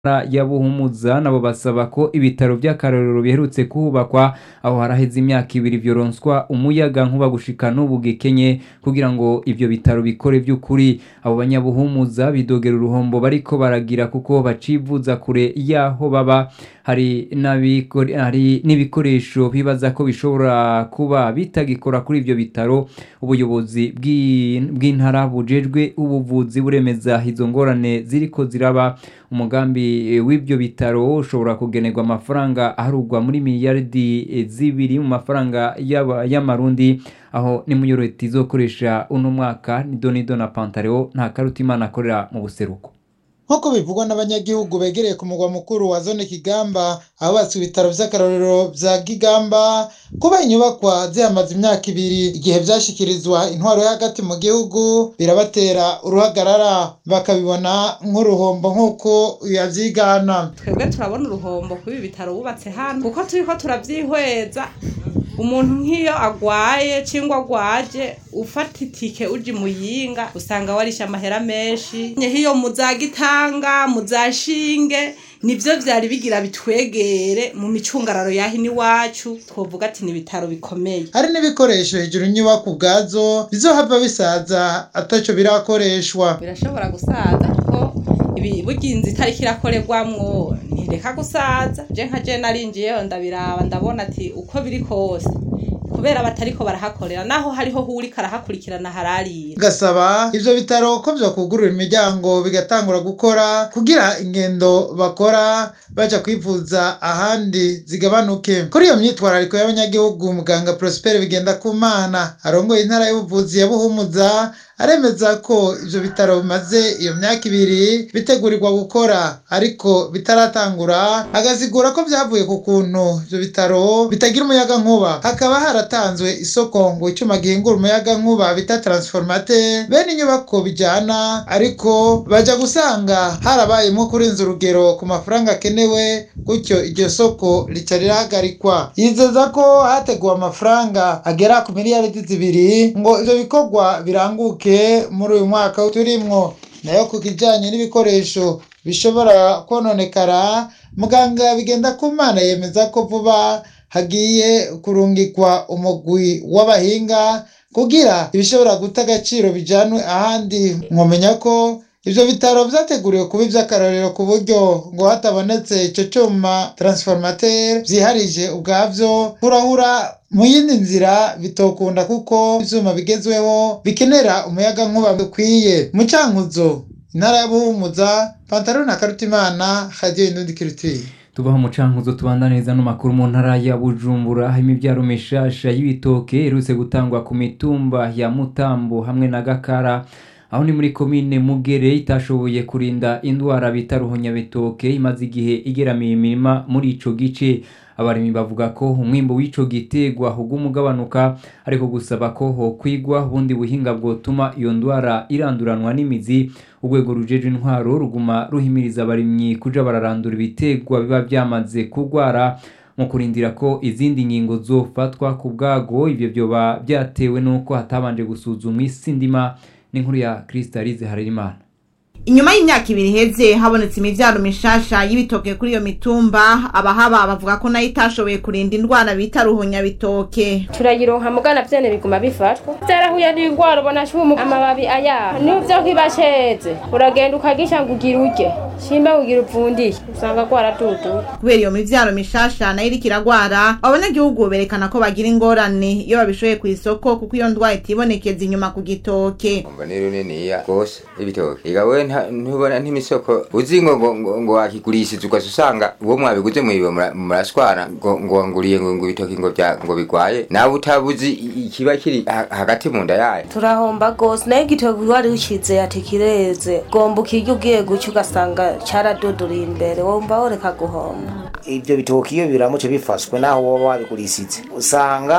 ntara ya Buhumuza nabo basaba ko ibitaro vy'akarorero biherutse kuhubakwa aho haraheze imyaka ibiri vyoronswa umuyaga nkuba gushika n'ubu gikenye kugira ngo ivyo bitaro bikore vy'ukuri abo banyabuhumuza bidogera uruhombo bariko baragira kuko bacivuza kure yaho baba hari n'abikore- hari n'ibikoresho bibaza ko bishobora kuba bitagikora kuri ivyo bitaro ubuyobozi bw'i- bw'intara bujejwe ubuvuzi buremeza izo ngorane ziriko ziraba umugambi eh, w'ivyo bitaro ushobora kugenerwa amafaranga aharugwa muri miliyaridi eh, zibiri mu mafaranga y'aba- y'amarundi aho ni muyoreti izokoresha uno mwaka ni donido na pantareo nta karutimana akorera mu buseruko nk'uko bivugwa n'abanyagihugu begereye ku mugwa mukuru wa zone kigamba ahubatswe ibitaro vy'akarorero vya kigamba kuba inyubakwa zihamaze imyaka ibiri igihe vyashikirizwa intwaro yo hagati mu gihugu birabatera uruhagarara bakabibona nk'uruhombo nk'uko yavyigana twebwe turabona uruhombo kuri ibi bitaro bubatse hano kuko turiko turavyihweza umuntu nk'iyo agwaye cyangwa agwaje ufata itike uji muyinga usanga warisha amahera menshi hiyo muzagitanga muzashinge nivyo vyari bigira bitwegere mu micungararo yahini iwacu twovuga ati ni ibitaro bikomeye hari n'ibikoresho hejuru inyubako ubwazo bizohava bisaza ataco birakoreshwa birashobora gusaza kuko ibi burya inzu itariko irakorerwamwo ntireka gusaza je nka je narinjiyeyo ndabiraba ndabona ati uko biri kose kubera batariko barahakorera naho hariho hurika arahakurikirana hararira gasaba ivyo bitaro ko vyokugurura imiryango bigatangura gukora kugira ingendo bakora baja kwivuza ahandi zigabanuke kuri iyo myitwarariko y'abanyagihugu muganga prosper bigenda ku mana arongoye intara y'ubuvuzi ya buhumuza aremeza ko ivyo bitaro bimaze iyo myaka ibiri bitegurirwa gukora ariko bitaratangura agasigura ko vyavuye ku kuntu ivyo bitaro bitagira umuyaga nkuba hakaba haratanzwe isoko ngo icuma gihingura umuyaga nkuba bita transformateur bene inyubako bijana ariko baja gusanga harabayemo kurenza urugero ku mafaranga akenewe gutyo iryo soko rica rirahagarikwa yizeza ko hateguwe amafaranga agera ku miliyaridi zibiri ngo ivyo bikorwa biranguke muri uyu mwaka turimwo nayo ku kijanye n'ibikoresho bishobora kononekara muganga bigenda ku mana yemeza ko vuba hagiye kurungikwa umugwi w'abahinga kugira ibishobora guta agaciro bijanwe ahandi mwomenya ko ivyo bitaro vyateguriwe kuba ivy'akarorero ku buryo ngo hatabonetse ico cuma transformateur vyiharije ubwavyo kurahura mu yindi nzira bitokunda kuko ivyuma bigezweho bikenera umuyaga nkuba bikwiye mu cankuzo intara ya buhumuza pantaro na karutimana radio indundi kirutire tubaho umucankuzo tubandaniriza n'amakuru mu ntara ya bujumbura aho imibyaro mishasha y'ibitoke iherutse gutangwa ku mitumba ya mutambo hamwe na gakara aho ni muri komine mugere itashoboye kurinda indwara bita ruhonyabitoke imaze igihe igeramiye imirima muri ico gice abarimyi bavuga ko umwimbo w'ico gitegwa uguma ugabanuka ariko gusaba ko hokwigwa ubundi buhinga bwotuma iyo ndwara iranduranwa n'imizi urwego rujeje intwaro ruguma ruhimiriza abarimyi kuja bararandura ibitegwa biba byamaze kugwara mu kurindira ko izindi ngingo zofatwa ku bwago ivyo vyoba byatewe n'uko hatabanje gusuzumwa isi ndima n'inkuru ya Kristalize Harerimana inyuma y'imyaka ibiri iheze habonetse imivyaro mishasha y'ibitoke kuri iyo mitumba abahaba bavuga ko nayo itashoboye kurinda indwara bita ruhonyabitoke turayironka mugana vyene biguma bifatwa vyarahuye n'ingwara ubona cumu amababi ayaha nivyo kibasheze uragenda ukagisha ngo ugira urye shimba kugira upfundiye usanga gwaraduduye kubera iyo mivyaro mishasha nayo iriko iragwara abanyagihugu berekana ko bagira ingorane iyo babishoye ku isoko kuko iyo ndwara itibonekeza inyuma ku gitoke umva ni runiniya rwose ibitoke igawe ntubona n'imisoko uzi ngo ngo ngo ngo wakigurishije ugaca usanga uwo mwabiguze mwiwe mura- murashwana ngo ngo wanguriye ngo ngo ibitoki ngo bya ngo bigwaye nawe utabuzi i- ikiba kiri ha- hagati mu nda yayo turahomba gose nayo igitoki wari ucize ati kireze gomba ukirya ugiye guca ugasanga caraduduriye imbere wumva woreka guhomba ibyo bitoki iyo biramutse bifashwe naho woba wabigurishije usanga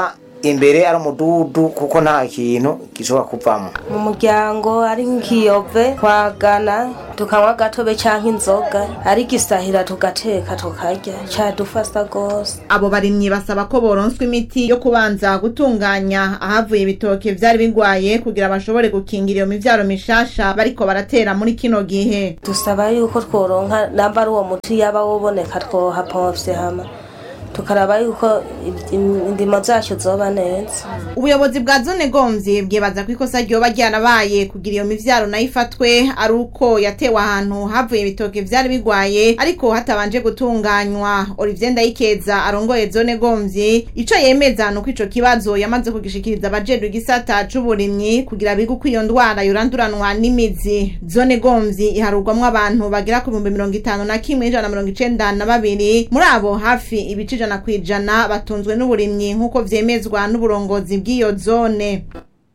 imbere ari umududu kuko nta kintu gishobora kuvamo mu muryango ari nk'ikiyove twagana tukanywa agatobe cyangwa inzoga ari gisahira tugateka tukarya cyadufasa rwose abo barimyi basaba ko boronswa imiti yo kubanza gutunganya ahavuye ibitoke vyari bigwaye kugira bashobore gukingira iyo mivyaro mishasha bariko baratera muri kino gihe dusaba yuko tworonka namba ari uwo muti yaba woboneka twohapovye hama tukaraba yuko indimo zacu zoba neza ubuyobozi bwa zone gomvyi bwibaza ko ikosa ryoba ryarabaye kugira iyo mivyaro nayo ifatwe ari uko yatewe ahantu havuye ibitoke vyari bigwaye ariko hatabanje gutunganywa olivier ndayikeza arongoye zone gomvyi ico yemeza nuko ico kibazo yamaze kugishikiriza abajejwe igisata c'uburimyi kugira bige uko iyo ndwara yoranduranwa n'imizi zone gomvyi iharurwamwo abantu bagera ku bihumbi mirongo itanu na kimwe n'ijana na mirongo icenda na babiri muri abo hafi ibice ijana kw'ijana batunzwe n'uburimyi nk'uko vyemezwa n'uburongozi bw'iyo zone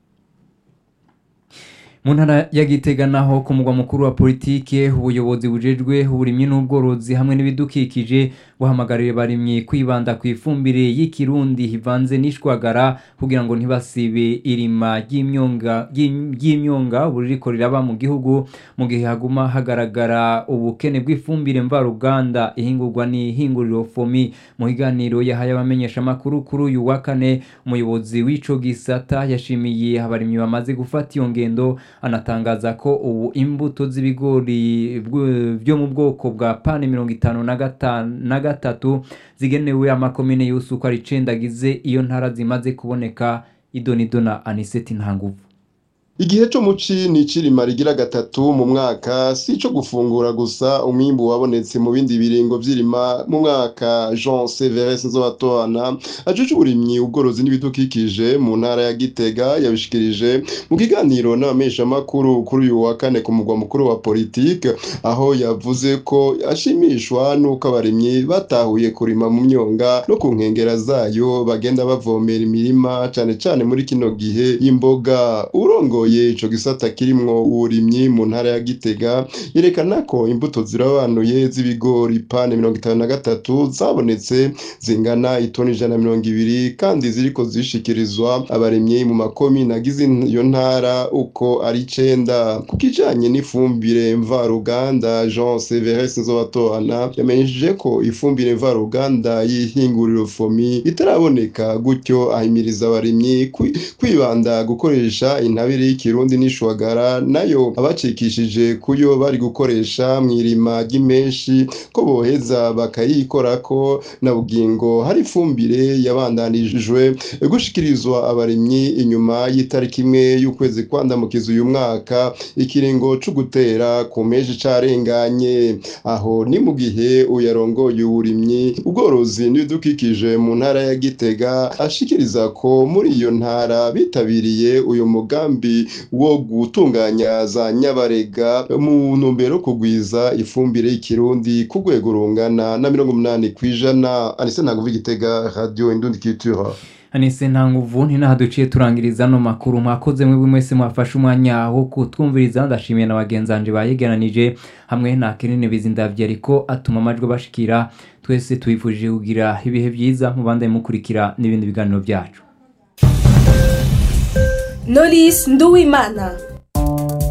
mu ntara ya gitega naho ku mugwa mukuru wa politike ubuyobozi bujejwe uburimyi n'ubworozi hamwe n'ibidukikije buhamagarira abarimyi kwibanda ku ifumbire y'ikirundi ivanze n'ishwagara kugira ngo ntibasibe irima ry'imyonga ry'im- ry'imyonga ubu ririko riraba mu gihugu mu gihe haguma hagaragara ubukene bw'ifumbire mvaruganda ihingurwa n'ihinguriro fomi mu biganiro yahaye abamenyeshamakuru kuri uyu wa kane umuyobozi w'ico gisata yashimiye abarimyi bamaze gufata iyo ngendo anatangaza ko ubu imbuto z'ibigori bw- byo mu bwoko bwa pane mirongo itanu na gatanu na gatatu zigenewe amakomine yose uko ari icenda agize iyo ntara zimaze kuboneka idonido na aniseti ntanguvu Igihe cyo muci ni icirima rigira gatatu mu mwaka si ico gufungura gusa umwimbu wabonetse mu bindi biringo vy'irima mu mwaka Jean Severus Nzobatorana ajuje uburimyi ubworozi n'ibidukikije mu ntara ya Gitega yabishikirije mu kiganiro n'abamesha makuru kuri uyu wa kane ku mugwa mukuru wa politique aho yavuze ko ashimishwa nuko abarimyi batahuye kurima mu myonga no ku nkengera zayo bagenda bavomera imirima cane cane muri kino gihe y'imboga urongoye ico gisata kirimwo uburimyi mu ntara ya Gitega yerekana ko imbuto zirabanuye z'ibigori pane mirongo itanu na gatatu zabonetse zingana itoni ijana na mirongo ibiri kandi ziriko zishikirizwa abarimyi mu makomine agize iyo ntara uko ari icenda ku kijanye n'ifumbire mvaruganda Jean Severus Nzobatorana yamenyesheje ko ifumbire mvaruganda y'ihinguriro fomi itaraboneka gutyo ahimiriza abarimyi kwi- kwibanda gukoresha intabire y'ikirundi n'ishwagara nayo abacikishije kuyo bari gukoresha mw'irima ry'imenshi ko boheza bakayikorako na bugingo hari ifumbire yabandanijwe gushikirizwa abarimyi inyuma y'itariki imwe y'ukwezi kwandamukiza uyu mwaka ikiringo co gutera ku meji carenganye aho ni mu gihe uyarongoye uburimyi ubworozi n'ibidukikije mu ntara ya Gitega ashikiriza ko muri iyo ntara bitabiriye uyu mugambi wo gutunganya za nyabarega mu ntumbero yo kugwiza ifumbire y'ikirundi ku rwego rungana na mirongo umunani kw'ijana anise ntabwo Gitega radio indundi culture anise nta nguvu ntinaha duciye turangiriza ano makuru mwakoze mwebwe mwese mwafashe umwanya wo kutwumviriza ndashimiye na bagenzi banje bayegeranije hamwe na kenene bizindavye ariko atuma amajwi bashikira twese tubifurije kugira ibihe byiza mubandanye mukurikira n'ibindi biganiro byacu Knowless Nduwimana